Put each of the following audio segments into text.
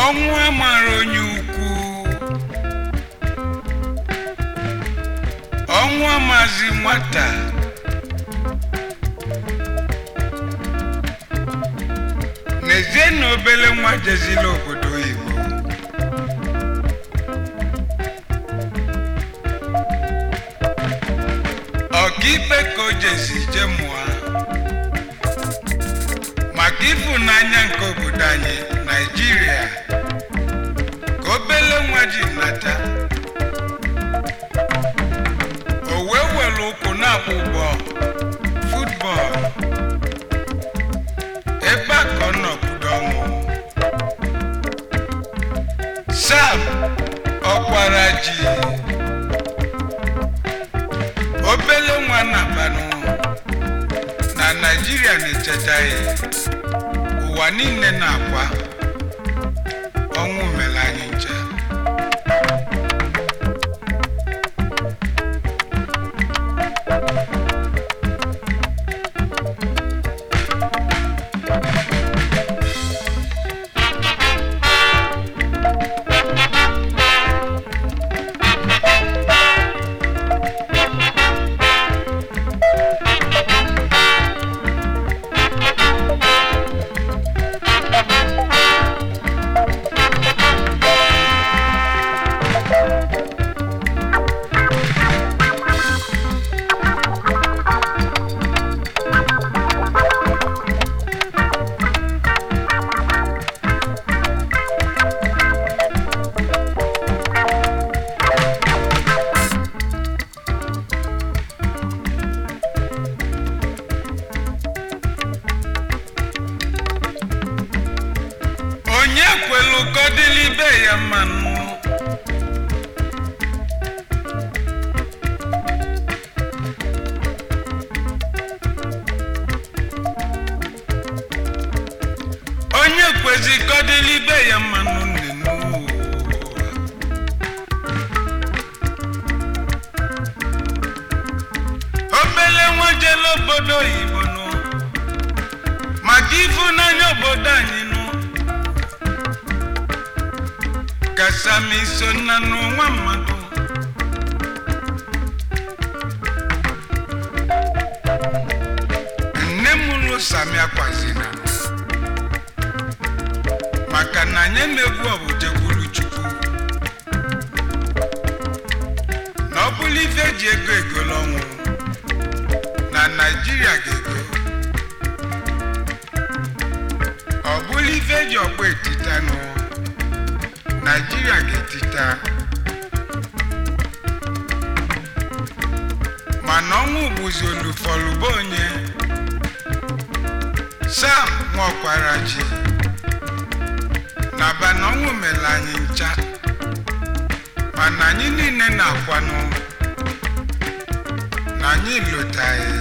ọnwụ amara onye ukwu ọnwụ amazi nwata n'ezie na obele nwa jezila obodo oyibo ọkaikpe ka o jesi je mụọ maka ịfụnanya nke obodo anyị naijiria ka obele nwa ji nata o wee were ụkwụ na-akpụ ụgbọ futbọọlụ ebe a ka ọ nọkwudo ọnwụ sam ọkwara ji obele nwa na-abanụ na naijiria na-echeta ya ụwa niile na-akwa ọnwụ mere anyị ncha onye kwelu kodili ibe ya mmanụ onye kwezi kodili ibe ya mmanụ nnenu obele nwa jele obodo oyibo nụ maka ịfụnanya obodo anyị nụ kasami so na n'ụwa mmadụ nne m lụ sami akwazina maka na anyị emegbu ọbụjekwuru chukwu na ọ bụrụ ife eji ego egolo ọnwụ na naijiria ga-ego ọ bụrụ ife eji ọkpọ etita n'ụwa naijiria ga-etita mana ọnwụ bụzi olufọlụba onye sam nwaọkwara ji na bana ọnwụ mere anyị ncha mana anyị niile na-akwanụ na anyị lotaghị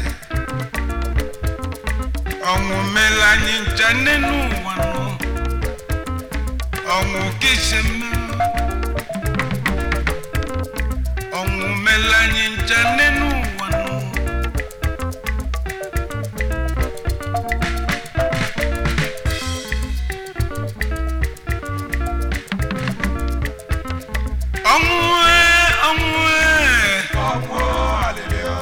ọnwụ mere anyị ncha nne n'ụwa nụ ọnwụ kisi mmerụ ọnwụ mere anyị ncha nne n'ụwa nụ ọnwụ ee, ọnwụ ee. Ọnwụ alịlịọ.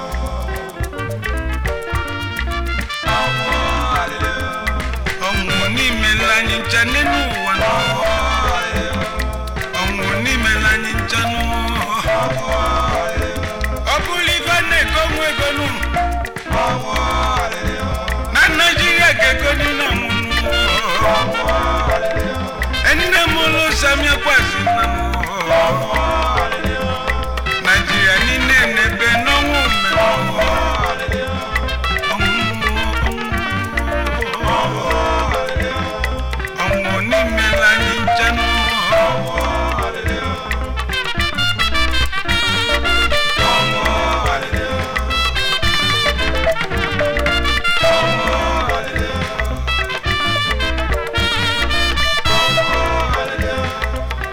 Ọnwụ alịlịọ. ọnwụ n'imela anyị ncha nne n'ụwa nụ Ọnwụ alịlịọ. ọnwụ n'imela anyị ncha nụ Ọnwụ alịlịọ. ọ bụrụ ife a na-ego nwa ego nụ Ọnwụ alịlịọ. na naijiria ga-egoni na nwụnụ Ọnwụ alịlịọ. nne m ụlụ samia kwazi na mụ Ọnwụ alịlịọ. naijiria niile na-ebe n'ọnwụ mmemme Ọnwụ alịlịọ. Ọnwụ alịlịọ. ọnwụ n'imela anyị ncha nụ Ọnwụ alịlịọ. Ọnwụ alịlịọ. Ọnwụ alịlịọ. Ọnwụ alịlịọ.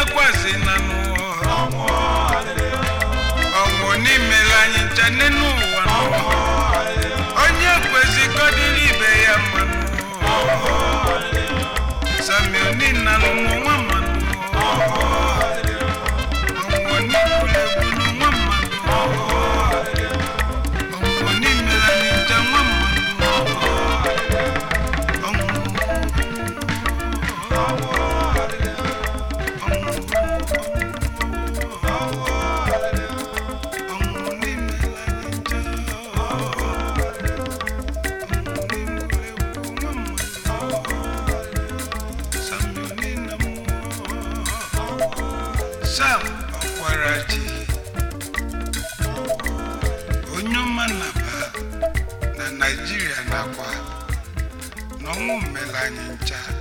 na-akwazi na n'ụwa ọnwụ alịlịo ọnwụ n'imela anyị ncha n'enu ụwa n'ụwa onye kwezikọdịrị ibe ya mmanụ samioni na lụmụ nwa mmanụ ọnwụ n'ikulegbulu nwa mmanụ ọnwụ n'imela anyị ncha nwa mmanụ ọnwụ ọnwụ n'imela anyị ncha sam ọkwarachi onye ọma naba na naijiria nakwa n'ọnwụ mmele anyị ncha